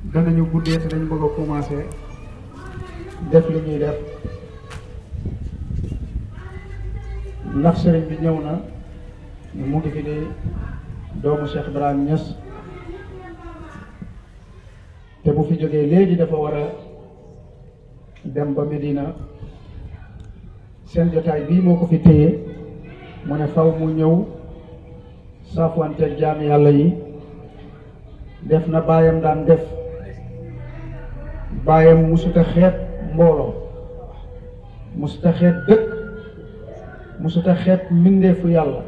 danañu guddee te dañu bëgg a commencé def li ñuy def ndax sëriñ bi ñëw na mu ngi fi di doomu Cheikh Ibrahim Niass te bu fi jógee léegi dafa war a dem ba Medina seen jotaay bii moo ko fi téye mu ne faw mu ñëw saafuwanteeg jaami yàlla yi def na baayam daan def baayam musuta xeet mbooloo musuta xeet dëkk musuta xeet mbindeefu yàlla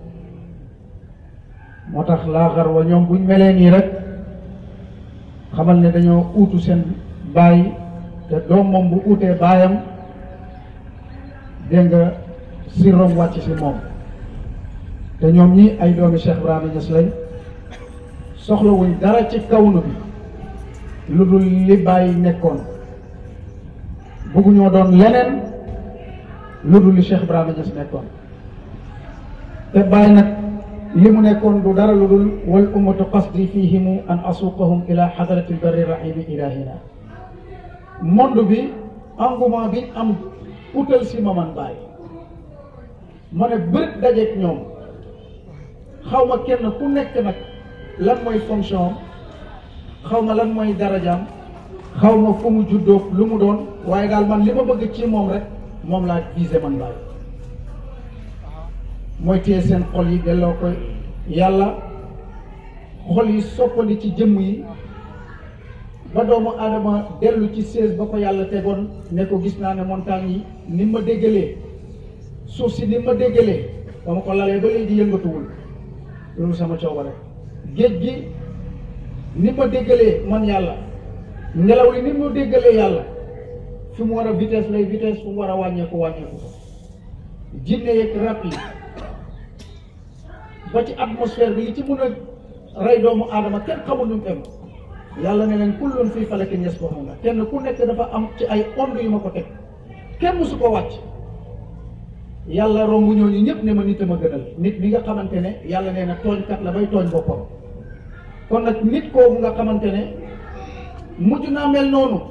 moo tax laaxar wa ñoom buñ melee nii rek xamal ne dañoo uutu seen baay te doom moom bu uutee baayam dégg nga sirrom wàcc si moom te ñoom ñi ay doomi Cheikh Ibrahima Niass lañ soxlawuñ dara ci kawnu bi lu dul li bàyyi nekkoon bëgguñoo doon leneen lu dul li Cheikh Ibrahima Niass nekkoon te bàyyi nag li mu nekkoon du dara lu dul wal ummatu qasdi fihimu an asuqahum ila xadrati lbari rahimi ilahina monde bi engouement bi am utal si ma man bàyyi ma ne bërët dajeeg ñoom xaw ma kenn ku nekk nag lan mooy fonction xaw ma lan mooy darajaam xaw ma fu mu juddoo lu mu doon waaye daal man li ma bëgg ci moom rek moom laa visé man bàyyi mooy téye seen xol yi delloo ko yàlla xol yi soppandi ci jëmm yi ba doomu aadama dellu ci sées ba ko yàlla tegoon ne ko gis naa ne montagne yi ni ma déggalee suuf si ni ma déggalee dama ko lalee ba léegi yëngatuwul loolu sama coobare géej gi ni ma déggalee man yàlla ngelaw li ni ma déggalee yàlla fi mu war a vitesse lay vitesse fu mu war a wàññeeku wàññeeku jinne yeeg rab yi ba ci atmosphère bi li ci mun a rey doomu aadama kenn xamul nu mu em yàlla ne leen kullun fii falakin yasbahuuna kenn ku nekk dafa am ci ay onde yu ma ko teg kenn musu ko wàcc yàlla romb ñooñu ñëpp ne ma nit a ma gënal nit mi nga xamante ne yàlla nee na tooñkat la bay tooñ boppam kon nag nit kooku nga xamante ne mujj naa mel noonu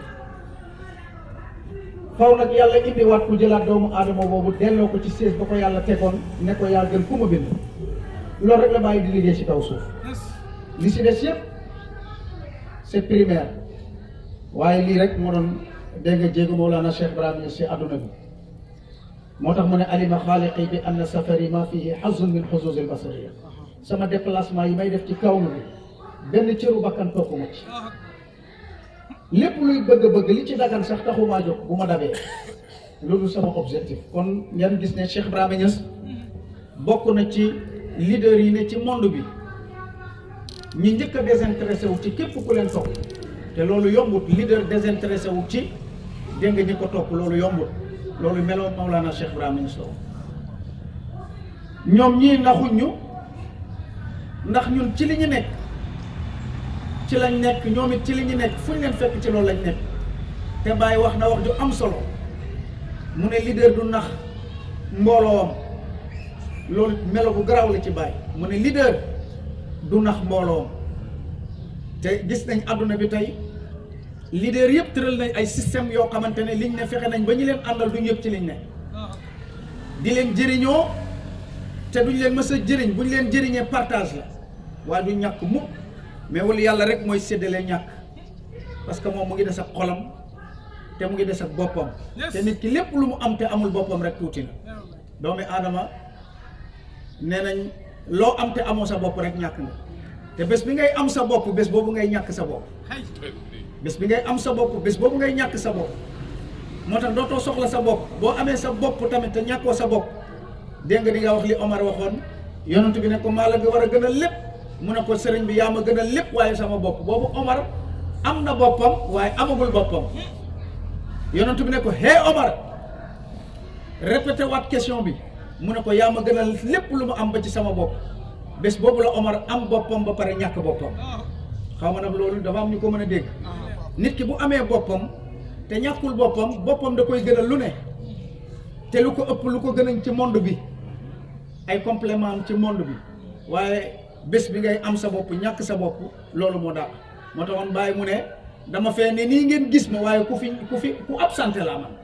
faw nag yàlla indiwaat ku jëlaat doomu aadama boobu delloo ko ci sées ba ko yàlla tegoon ne ko yaa gën ku ma bind loolu rek la bàyyi di liggéey ci kaw suuf li si des yëpp c'est primaire waaye lii rek moo doon dégg nga jéegu Mawlana Cheikh Ibrahima si àdduna bi moo tax mu ne alima xaaliqi bi anna safari ma fihi xazun min xuzuzi albasariya sama déplacement yi may def ci kaw bi benn cëru bakkan toppuma ci lépp luy bëgg-bëgg li ci dagan sax taxumaa jóg bu ma dabee loolu sama objectif kon ngeen gis ne Cheikh Ibrahima Niass bokk na ci leader yi ne ci monde bi ñi njëkk a désintéressé wu ci képp ku leen topp te loolu yombut leader désintéressé wu ci dégg nga ñi ko topp loolu yombut loolu meloo Mawlana Cheikh Ibrahima Niass ñoom ñii naxuñ ñu ndax ñun ci li ñu nekk ci lañ nekk ñoom it ci li ñu nekk fu ñu leen fekk ci loolu lañ nekk te Baye wax na wax ju am solo mu ne leader du nax mbooloom loolu melo bu garaaw la ci Baye mu ne leader du nax mbooloom te gis nañ àdduna bi tey leader yëpp tëral nañ ay système yoo xamante ne liñ ne fexe nañ ba ñu leen àndal duñ yëpp ci liñ ne di leen jëriñoo te duñ leen mës a jëriñ buñ leen jëriñee partage la waaye du ñàkk mukk mais wala yàlla rek mooy séddale ñàkk parce que moom mu ngi des ak xolam te mu ngi des ak boppam te nit ki lépp lu mu am te amul boppam rek tuuti na doomi aadama nee nañ loo am te amoo sa bopp rek ñàkk nga te bés bi ngay am sa bopp bés boobu ngay ñàkk sa bopp bés bi ngay am sa bopp bés boobu ngay ñàkk sa bopp moo tax dootoo soxla sa bopp boo amee sa bopp tamit te ñàkkoo sa bopp dégg nga di nga wax li Omar waxoon yonent bi ne ko maa la bi war a gënal lépp mu ne ko sëriñ bi yaa ma gënal lépp waaye sama bopp boobu Omar am na boppam waaye amagul boppam yonent bi ne ko hé Omar répété waat question bi mu ne ko yaa ma gënal lépp lu mu am ba ci sama bopp bés boobu la Omar am boppam ba pare ñàkk boppam xaw ma nag loolu dafa am ñu ko mën a dégg nit ki bu amee boppam te ñàkkul boppam boppam da koy gënal lu ne te lu ko ëpp lu ko gënañ ci monde bi ay complément am ci monde bi waaye bés bi ngay am sa bopp ñàkk sa bopp loolu moo dàq moo taxoon bàyyi mu ne dama fee ne nii ngeen gis ma waaye ku fi ku fi ku absenté laa man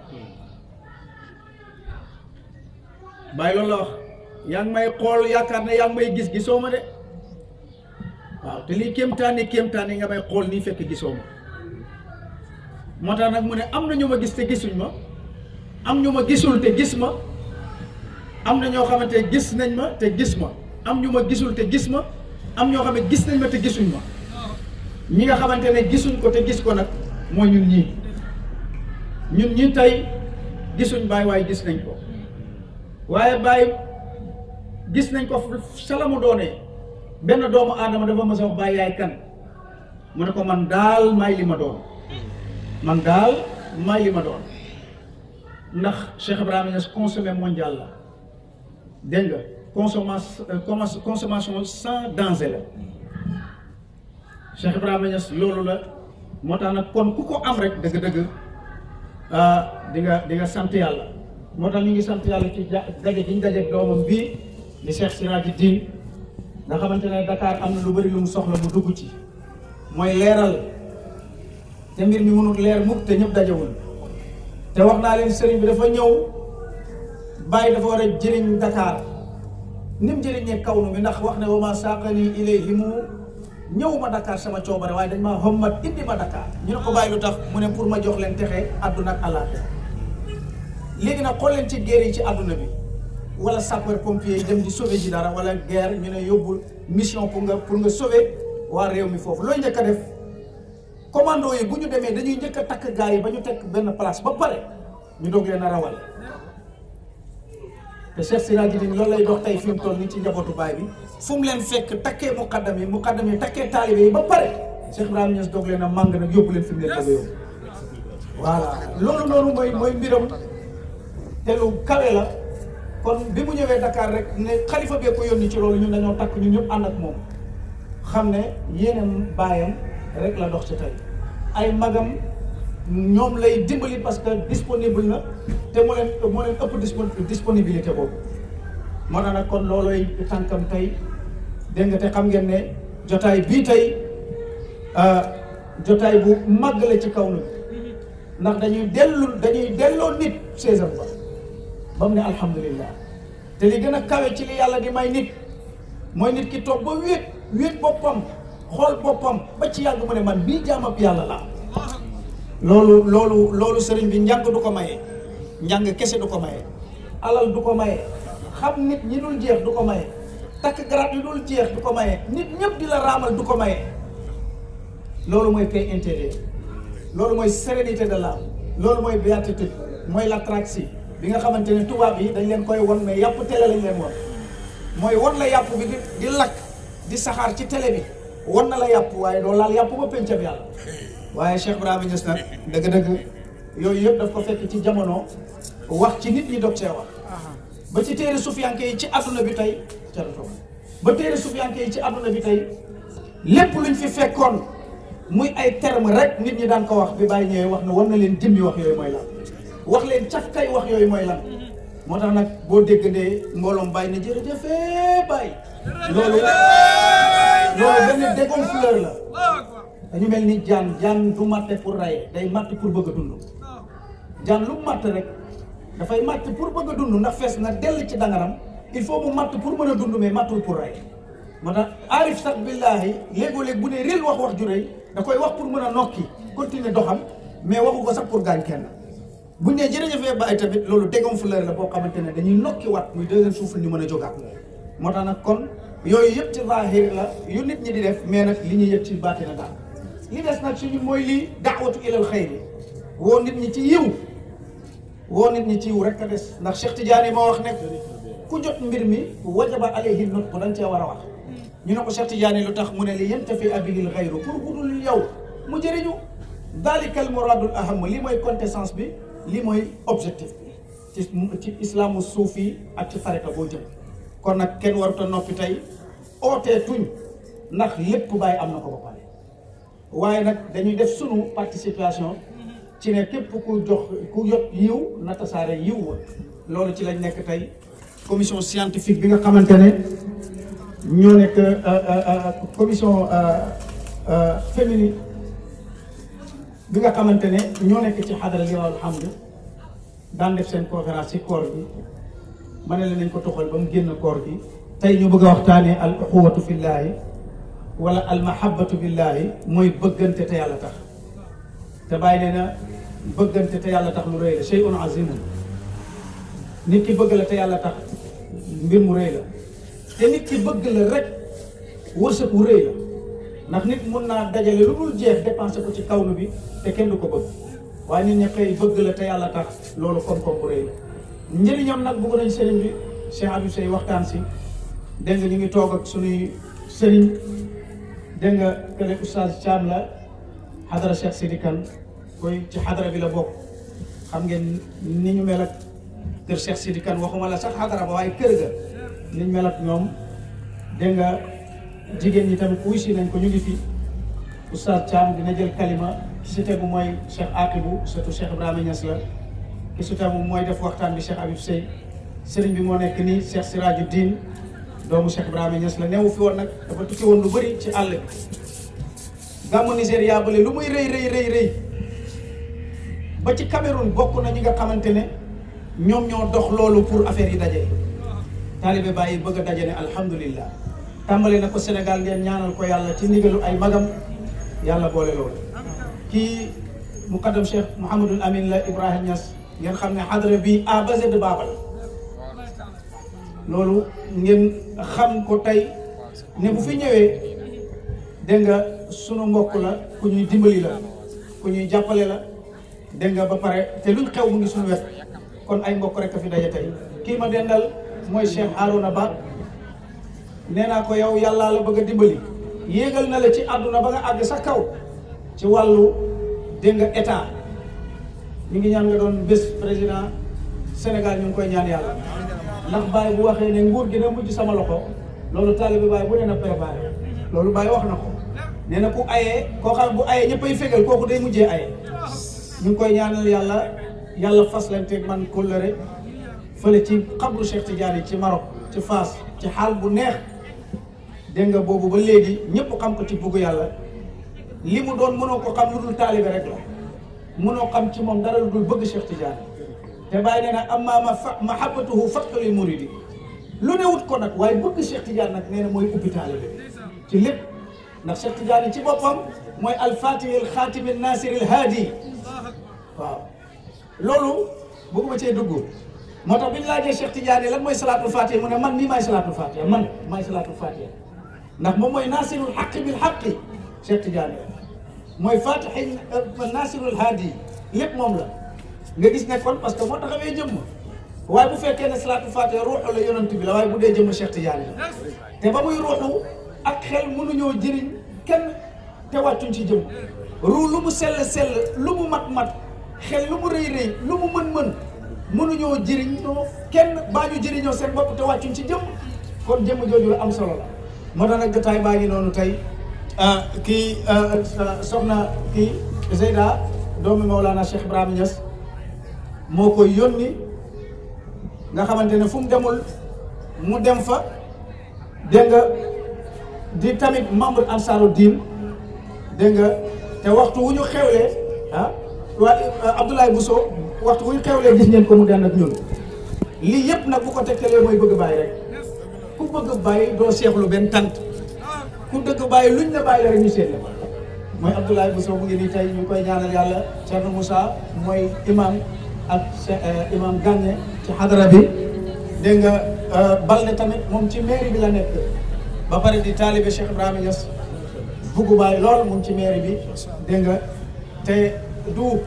bàyyi loolu la wax yaa ngi may xool yaakaar ne yaa ngi may gis gisoo ma de waaw te lii kéemtaani kéemtaani nga may xool nii fekk gisoo ma moo tax nag mu ne am na ñu ma gis te gisuñ ma am ñu ma gisul te gis ma am na ñoo xamante gis nañ ma te gis ma am ñu ma gisul te gis ma am ñoo xam ne gis nañ ma te gisuñ ma ñi nga xamante ne gisuñ ko te gis ko nag mooy ñun ñii ñun ñi tey gisuñ Baay waaye gis nañ ko waaye Baay gis nañ ko sala mu doonee benn doomu aadama dafa mës a wax Baay yaay kan mu ne ko man daal may li ma doon man daal may li ma doon ndax Cheikh Ibrahima Niass consommé mondial la dégg nga consommation consommation sans danger la Cheikh Ibrahima Niass loolu la moo tax nag kon ku ko am rek dëgg-dëgg di nga di nga sant yàlla moo tax ñu ngi sant yàlla ci ja daje gi ñu daje doomam bii di Cheikh Siraji Diin nga xamante ne Dakar am na lu bëri lu mu soxla mu dugg ci mooy leeral te mbir mi mënul leer mukk te ñëpp dajewul te wax naa leen sëriñ bi dafa ñëw bàyyi dafa war a jëriñ Dakar ni mu jëriñee kaw nu bi ndax wax ne wa ma saaqani ilayhi mu ñëwuma Dakar sama coobare waaye dañ maa xommat indi ma Dakar ñu ne ko bàyyi lu tax mu ne pour ma jox leen texe àdduna ak àllaaxira léegi nag xool leen ci guerre yi ci àdduna bi wala sapeur pompier yi dem di sauver ji dara wala guerre ñu ne yóbbul mission pour nga pour nga sauver waa réew mi foofu looy njëkk a def commando yi bu ñu demee dañuy njëkk a takk gars yi ba ñu tekk benn place ba pare ñu doog leen a rawal te Cheikh Siraji Din loolu lay dox tey fi mu toll nii ci njabootu baay bi fu mu leen fekk takkee muqaddam yi muqaddam yi takkee taalibe yi ba pare Cheikh Ibrahima Niass doog leen a màng nag yóbbu leen fi mu leen bëgg a yóbbu voilà loolu noonu mooy mooy mbiram te lu kawe la kon bi mu ñëwee Dakar rek ne xalifa bee ko yónni ci loolu ñun dañoo takk ñun ñëpp ànd ak moom xam ne yéenam baayam rek la dox ci tey ay magam ñoom lay dimbali parce que disponible na te moo leen moo leen ëpp disponibilité boobu moo tax nag kon loolooy tànkam tey dégg nga te xam ngeen ne jotaay bii tey jotaay bu màgg la ci kaw na ndax dañuy dellu dañuy delloo nit saisam ba ba mu ne alhamdulillah te li gën a kawe ci li yàlla di may nit mooy nit ki toog ba wéet wéet boppam xool boppam ba ci yàgg mu ne man bii jaamab yàlla la loolu loolu loolu sëriñ bi njàng du ko maye njàng kese du ko maye alal du ko maye xam nit ñi dul jeex du ko maye takk garab yi dul jeex du ko maye nit ñëpp di la raamal du ko maye loolu mooy paix intérieure loolu mooy sérénité de l'âme loolu mooy béatitude mooy l'ataraxie bi nga xamante ne tubaab yi dañ leen koy won mais yàpp télé lañ leen won mooy won la yàpp bi di di lakk di saxaar ci télé bi won na la yàpp waaye doo laal yàpp ba pencam yàlla waaye Cheikh Ibrahima Niass nag dëgg-dëgg yooyu yëpp daf ko fekk ci jamono wax ci nit ñi dog see wax ba ci téere sufiyanke yi ci àdduna bi tey ca la toog ba téere sufiyanke yi ci àdduna bi tey lépp luñ fi fekkoon muy ay terme rek nit ñi daan ko wax bi bàyyi ñëwee wax na war na leen jëmmi wax yooyu mooy lan wax leen caf kay wax yooyu mooy lan moo tax nag boo déggandee mbooloom bàyyi na jërëjëfee bàyyi loolu loolu benn dégonfleur la dañu mel ni jaan jaan du matte pour raye day matt pour bëgg a dund jaan lu matt rek dafay matt pour bëgg a dund ndax fees na dell ci dangaram il faut mu matt pour mën a dund mais mattul pour raye moo tax aarif sax billaahi léegoo-léeg bu ne réel wax wax ju rëy da koy wax pour mën a nokki continuer doxam mais waxu ko sax pour gaañ kenn buñ ne jërëjëfee bàyyi tamit loolu dégonfleur la boo xamante ne dañuy nokki wat muy deuxième souffle ñu mën a jógaat moo tax nag kon yooyu yëpp ci zahir la yu nit ñi di def mais nag li ñuy yëg ci baatina daal li des nag suñu mooy lii daawatu ilal xayri woo nit ñi ci yiw woo nit ñi ci yiw rek a des ndax Cheikh Tidiane moo wax ne ku jot mbir mi wajaba alayhi nut ko dañ cee war a wax ñu ne ko Cheikh Tidiane lu tax mu ne li yantafi abihil xayru pour budul yow mu jëriñu dalikal muradul aham li mooy quintessence bi li mooy objectif bi ci ci islaamu suufi ak ci fareta boo jëm kon nag kenn warut a noppi tey ootee tuñ ndax lépp bàyyi am na ko ba pare waaye nag dañuy def sunu participation ci ne képp ku jox ku yot yiw na tasaare yiw wa loolu ci lañ nekk tey commission scientifique bi nga xamante ne ñoo nekk commission féminine bi nga xamante ne ñoo nekk ci xadara li alhamdu daan def seen conférence ci koor bi ma ne la nañ ko toxal ba mu génn koor gi tey ñu bëgg a waxtaanee al uxuwatu fillaahi wala al mahabbatu billaahi mooy bëggante te yàlla tax te bàyyi nee na bëggante te yàlla tax lu rëy la shay'un azimun nit ki bëgg la te yàlla tax mbir mu rëy la te nit ki bëgg la rek wërsëg wu rëy la ndax nit mun naa dajale lu dul jeex dépensé ko ci kawnu bi te kenn du ko bëgg waaye nit ñi xëy bëgg la te yàlla tax loolu koom-koom bu rëy la njëriñam nag bëgg nañ sëriñ bi Cheikh Abdou Sey waxtaan si dégg nga ñu ngi toog ak suñuy sëriñ dégg nga kële oustaz Thiam la xadara Cheikh Sidi Kane koy ci xadara bi la bokk xam ngeen ni ñu mel ak kër Cheikh Sidi Kane waxuma la sax xadara ba waaye kër ga ni ñu mel ak ñoom dégg nga jigéen ñi tamit wuy si nañ ko ñu ngi fi oustaz Thiam dina jël kalima ki si tegu mooy Cheikh Aqibou surtout Cheikh Ibrahima Niass la ki si tegu mooy def waxtaan bi Cheikh Habib Sey sëriñ bi moo nekk nii Cheikh Siraju Diin doomu Cheikh Ibrahima Niass la newu fi woon nag dafa tukki woon lu bëri ci àll bi gàmmu Nigéria bale lu muy rëy rëy rëy rëy ba ci Cameroun bokk na ñi nga xamante ne ñoom ñoo dox loolu pour affaire yi daje taalibe bàyyi bëgg a daje ne alhamdulillah tàmbale na ko Sénégal ngeen ñaanal ko yàlla ci ndigalu ay magam yàlla boole loolu kii muqaddam Cheikh Mouhamadul Amin la Ibrahima Niass ngeen xam ne xadra bi A ba Z baaba la loolu ngeen xam ko tey ne bu fi ñëwee dégg nga sunu mbokk la ku ñuy dimbali la ku ñuy jàppale la dégg nga ba pare te luñ xew mu ngi suñu wet kon ay mbokk rek a fi daje tey kii ma dendal mooy Cheikh Harouna Ba nee naa ko yow yàllaa la bëgg a dimbali yéegal na la ci àdduna ba nga àgg sa kaw ci wàllu dégg nga état ñu ngi ñaan nga doon bés président Sénégal ñu ngi koy ñaan yàlla ndax Baye bu waxee ne nguur gi na mujj sama loxo loolu taalibe Baye bu nee na préparé loolu Baye wax na ko nee na ku ayee koo xam bu ayee ñëppay fegal kooku day mujjee aye ñu ngi koy ñaanal yàlla yàlla fas leen teg man kóllëre fële ci xabru Cheikh Tidiane ci Maroc ci Fass ci xaal bu neex dégg nga boobu ba léegi ñëpp xam ko ci bugg yàlla li mu doon mënoo ko xam lu dul taalibe rek la mënoo xam ci moom dara lu dul bëgg Cheikh Tidiane te bàyyi nee na amma ma fa mahabbatuhu fathu lil muridi lu ne wut ko nag waaye bëgg Cheikh Tidiane nag nee na mooy ubbi taalibe ci lépp ndax Cheikh Tidiane ci boppam mooy alfatih al xaatim al nasir al haadi waaw loolu bëgguma cee dugg moo tax bi ñu laajee Cheikh Tidiane lan mooy salaatul fatiha mu ne man nii maay salaatul fatiha man maay salaatul fatiha ndax moom mooy nasirul xaqi bil xaqi Cheikh Tidiane mooy fatixi nasirul haadi lépp moom la nga gis ne kon parce que moo taxawee jëmm waaye bu fekkee ne salaatul fatiha ruuxu la yonent bi la waaye bu dee jëmm Cheikh Tidiane la te ba muy ruuxu ak xel mënuñoo jëriñ kenn te wàccuñ ci jëmm ruu lu mu sell sell lu mu mat mat xel lu mu rëy rëy lu mu mën mën mënuñoo jëriñoo kenn baa ñu jëriñoo seen bopp te wàccuñ ci jëmm kon jëmm jooju la am solo la moo tax nag jotaay baa ngi noonu tey kii soxna kii Zeyda doomi Mawlana Cheikh Ibrahima Niass moo koy yónni nga xamante ne fu mu demul mu dem fa dégg nga di tamit membre ansaaru diin dégg nga te waxtu wu ñu xewlee ah waa Abdoulaye Bousso waxtu wu ñu xewlee gis ngeen ko mu den ak ñun lii yëpp nag bu ko tegtalee mooy bëgg bàyyi rek ku bëgg bàyyi doo seexlu benn tant ku dëgg bàyyi luñ la bàyyi la rek ñu seet la mooy Abdoulaye Bousso mu ngi nii tey ñu koy ñaanal yàlla Thierno Moussa mooy imam ak imam Gagné ci xadara bi dégg nga Balde tamit moom ci mairie bi la nekk ba pare di taalibe Cheikh Ibrahima Niass buggu bàyyi lool moom ci mairie bi dégg nga te du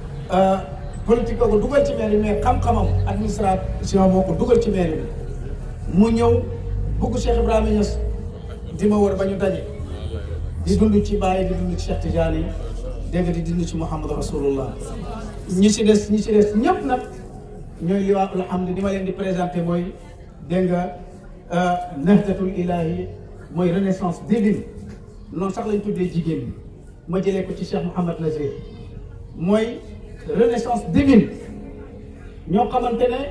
politique ko dugal ci mairie mais xam-xamam administration moo ko dugal ci mairie bi mu ñëw bugg Cheikh Ibrahima Niass di ma wër ba ñu daje di dund ci Baye di dund ci Cheikh Tidiane yi dégg nga di dund ci Mouhamad Rasulullah ñi ci des ñi ci des ñëpp nag ñooy liwaa alhamdu di ma leen di présenté mooy dégg nga nahdatul ilahi mooy renaissance divine noonu sax lañ tuddee jigéen ñi ma jëlee ko ci Cheikh Mouhamad Nazir mooy renaissance divine ñoo xamante ne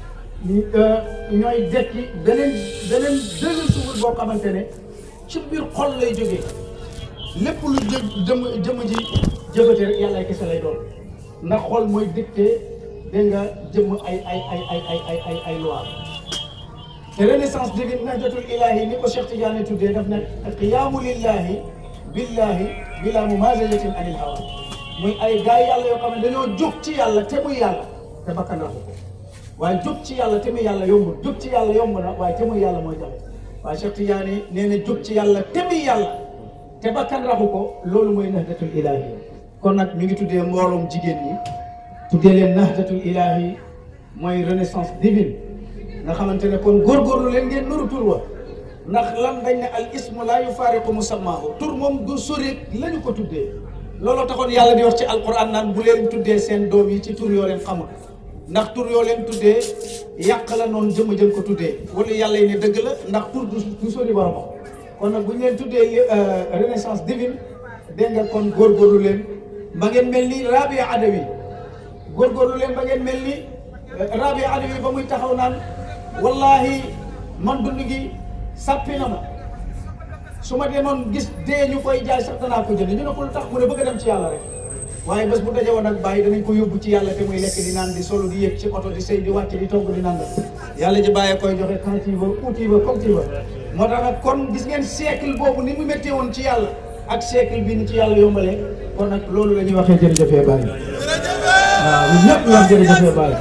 ñooy dekki beneen beneen deuxième souffle boo xamante ne ci biir xol lay jógee lépp lu jë jëm jëmm ji jëfate rek yàlla kese lay doon ndax xol mooy dicté dégg nga jëmm ay ay ay ay ay ay ay ay loi te renaissance dégg nahjatul ilahi ni ko Cheikh Tidiane tuddee daf ne qiyaamu lillahi billahi bila mumazajatin anil hawa muy ay gaay yàlla yoo xam ne dañoo jóg ci yàlla te muy yàlla te bakkan raxu ko waaye jóg ci yàlla te muy yàlla yombul jóg ci yàlla yomb na waaye te muy yàlla mooy jafe waaye Cheikh Tidiane nee na jóg ci yàlla te muy yàlla te bakkan raxu ko loolu mooy nahjatul ilahi kon nag ñu ngi tuddee mbooloom jigéen ñi tuddee leen nahjatul ilahi mooy renaissance divine nga xamante ne kon góorgóorlu leen ngeen nuru tur wa ndax lan dañ ne al ismu laa yufaariqu musammaahu tur moom du sori la ñu ko tuddee looloo taxoon yàlla di wax ci alquran naan bu leen tuddee seen doom yi ci tur yoo leen xamul ndax tur yoo leen tuddee yàq la noonu jëmm jën ko tuddee wala yàlla yi ne dëgg la ndax tur du du sori borom kon nag bu ñu leen tuddee renaissance divine dégg nga kon góorgóorlu leen ba ngeen mel ni Rabia Adawi góorgóorlu leen ba ngeen mel ni Rabia Adawi ba muy taxaw naan wallahi man dund gi sàppi na ma su ma demoon gis dee ñu koy jaay sax danaa ko jënd ñu ne ko lu tax mu ne bëgg a dem ci yàlla rek waaye bés bu daje woon ak bàyyi danañ ko yóbbu ci yàlla te muy lekk di naan di solo di yëg ci oto di sëy di wàcc di togg di naan yàlla ji bàyyee koy joxe quand il veut où il veut comme il veut moo tax nag kon gis ngeen siècle boobu ni mu méttee woon ci yàlla ak siècle bi ni ci yàlla yombalee kon nag loolu la ñuy waxee jërëjëfee bàyyi waaw ñun ñëpp ñu wax jërëjëfee bàyyi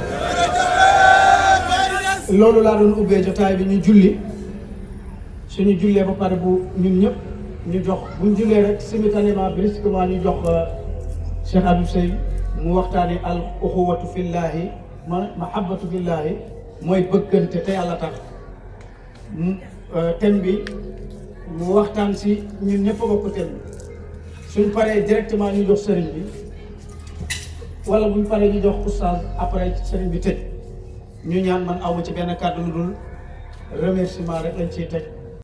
loolu laa doon ubbee jotaay bi ñu julli suñu jullee ba pare bu ñun ñëpp ñu jox buñ jullee rek simultanément brusquement ñu jox Cheikh Abdou Sey mu waxtaani al uxuwatu fillahi ma mahabbatu fillahi mooy bëggante te yàlla tax mu thème bi mu waxtaan si ñun ñëpp a bokk thème bi suñ paree directement ñu jox sëriñ bi wala buñ paree ñu jox oustaz après sëriñ bi tëj ñu ñaan man awma ci benn kàddu lu dul remerciement rek lañ ciy teg